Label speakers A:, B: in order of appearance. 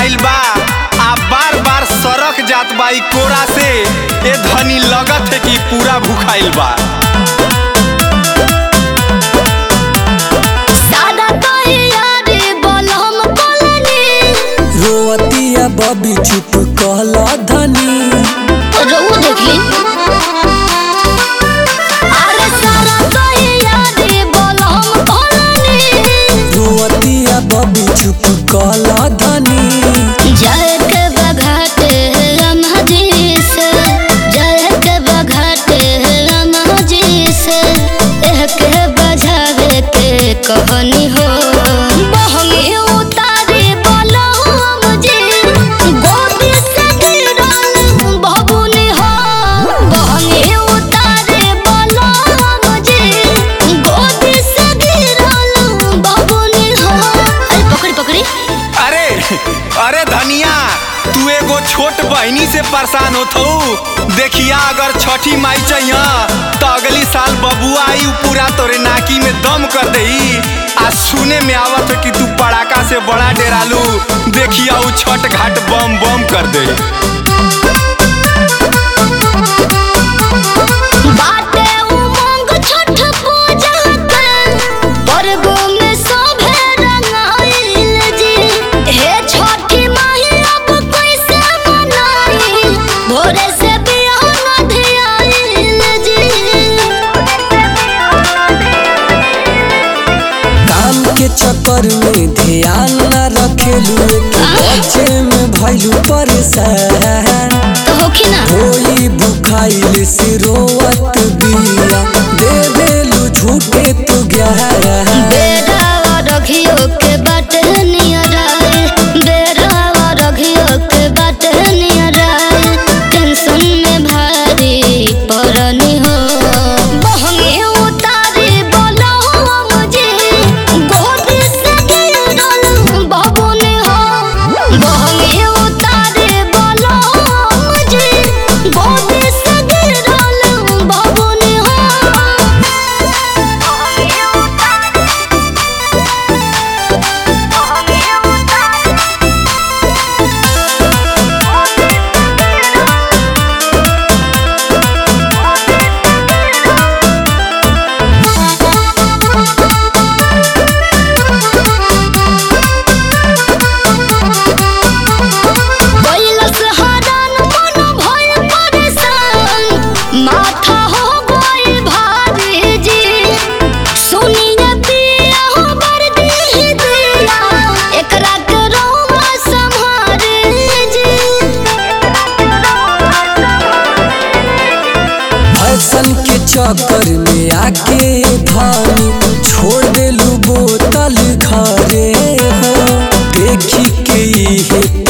A: भुखाइल बा आ बार बार सरक जात बा ई कोरा से ए धनी लगत है कि पूरा भुखाइल बा
B: सादा तैयारी बोलम कोलनी
C: रोवतिया बबी चुप कहला धनी
B: रहू देखी अरे सादा तैयारी बोलम कोलनी
C: रोवतिया बबी चुप कहला धनी
B: जय के बघाटे रमजी से जय के बघाटे रमजी से एह के बजावे के कहनी हो बहमी उतारी बोलो मुझे गोदी से गिरल बबुनी हो बहमी उतारी बोलो मुझे गोदी से गिरल बबुनी हो अरे पकड़ी पकड़ी
A: अरे अरे धनिया तू एगो छोट बहनी से परेशान होत हऊ देखिया अगर छठी माई चाहिए तो अगली साल बबुआ आई उ पूरा तोरे नाकी में दम कर दही आ सुने में आवत है कि तू पड़ाका से बड़ा डेरालू देखिया उ छठ घाट बम बम कर दे
B: बाटे उमंग छठ पूजा के पर्वो में शोभे रंगाइल जी हे छठी माई अब कैसे मनाई भोरे से बिहान धियाइल जी
C: काम के चक्कर में ध्यान न रखेलू एक बच्चे में भैलू परेशान
B: तो होखी ना
C: होई बुखाइल से रोवत बिया दे देलू झूठे तू ग्यारह
B: बेरावा रघियो के बाटे नियराए बेरावा रघियो के बाटे नियराए टेंशन में भारी परनी हो बहंगे उतारी बोलो मुझे गोदी से गिरल बबुनी हो बहंगे उतारी बोलो मुझे गोदी से गिरल बबुनी हो बैलस हरान मन भय परेशान माथा हो गई भारी जी सुनिए पिया हो बरदी दिया एकरा के रौवा संहारे जी
C: फैशन के चक्कर में आके धानी छोड़ देलू बोतल घरे हो देखी के इहे